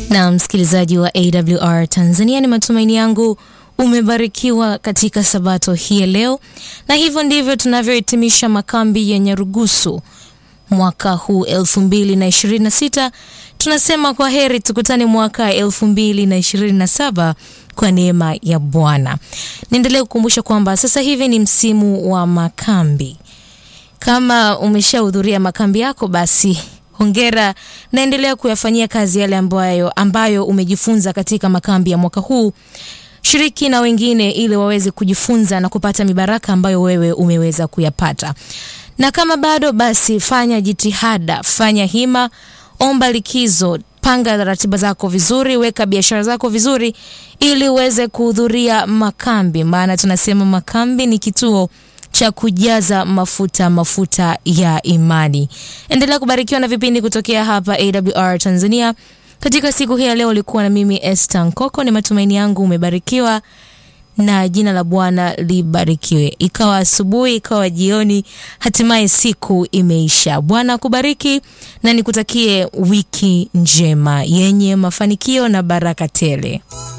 Na msikilizaji wa AWR Tanzania, ni matumaini yangu umebarikiwa katika sabato hii ya leo, na hivyo ndivyo tunavyohitimisha makambi ya Nyarugusu mwaka huu 2026. Tunasema kwa heri, tukutane mwaka 2027 kwa neema ya Bwana. Niendelee kukumbusha kwamba sasa hivi ni msimu wa makambi. Kama umeshahudhuria makambi yako basi hongera, naendelea kuyafanyia kazi yale ambayo, ambayo umejifunza katika makambi ya mwaka huu. Shiriki na wengine ili waweze kujifunza na kupata mibaraka ambayo wewe umeweza kuyapata. Na kama bado basi, fanya jitihada, fanya hima, omba likizo, panga ratiba zako vizuri, weka biashara zako vizuri ili uweze kuhudhuria makambi, maana tunasema makambi ni kituo cha kujaza mafuta mafuta ya imani. Endelea kubarikiwa na vipindi kutokea hapa AWR Tanzania. Katika siku hii ya leo ulikuwa na mimi Esther Nkoko. Ni matumaini yangu umebarikiwa na jina la Bwana libarikiwe. Ikawa asubuhi, ikawa jioni, hatimaye siku imeisha. Bwana akubariki na nikutakie wiki njema yenye mafanikio na baraka tele.